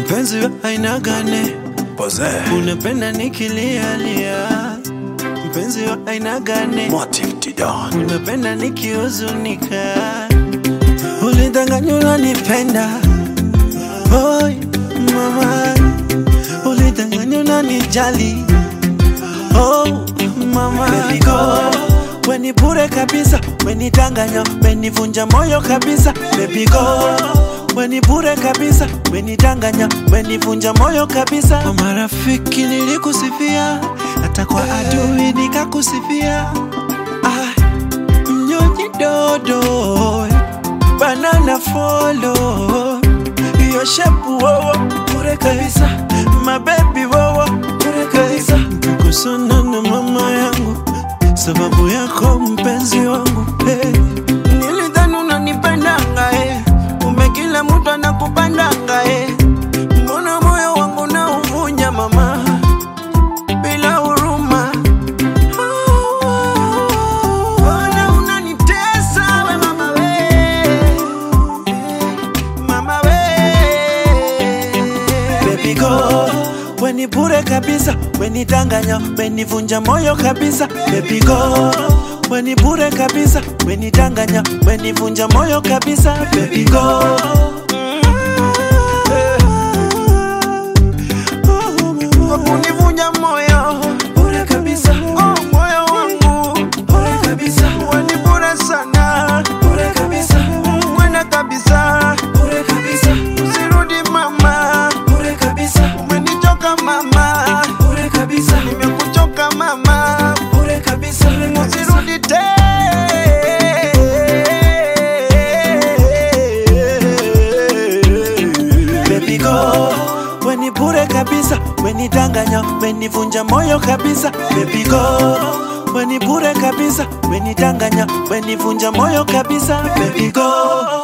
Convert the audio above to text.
mpenzi wa aina gani? Pose. Unapenda nikilialia, mpenzi wa aina gani? Motive Tidan. Unapenda nikihuzunika, ulidanganya unanipenda. Oi mama, ulidanganya unanijali. Oh mama, Baby go. Weni bure kabisa, weni danganya, weni vunja moyo kabisa. Baby go, weni bure kabisa, weni danganya, weni vunja moyo kabisa. Kwa marafiki nilikusifia, hata kwa adui nikakusifia. Ah, mnyonyi dodo, banana follow, hiyo shepu wowo bure kabisa, mabebi wowo bure kabisa. Kusana na mama yangu sababu yako mpenzi wangu hey. Nilidhani unanipendanga eh. Kumbe kila mtu anakupendanga eh. Mbona moyo wangu na uvunja mama bila huruma Mbona unanitesa we mama we mama we Baby go Weni bure kabisa Weni danganya Weni vunja moyo kabisa Baby go Weni bure kabisa Weni danganya Weni vunja moyo kabisa Baby go Kwa kunivunja moyo Bure kabisa Oh moyo wangu Bure kabisa Weni bure sana Bure kabisa Kwenda kabisa Bure kabisa Usirudi mama Bure kabisa Umenichoka mama Bure kabisa Nimekuchoka mama Bure kabisa Usirudi tena Baby go Weni bure kabisa Weni danganya Weni vunja moyo kabisa Baby go Weni bure kabisa Weni danganya Weni vunja moyo kabisa Baby go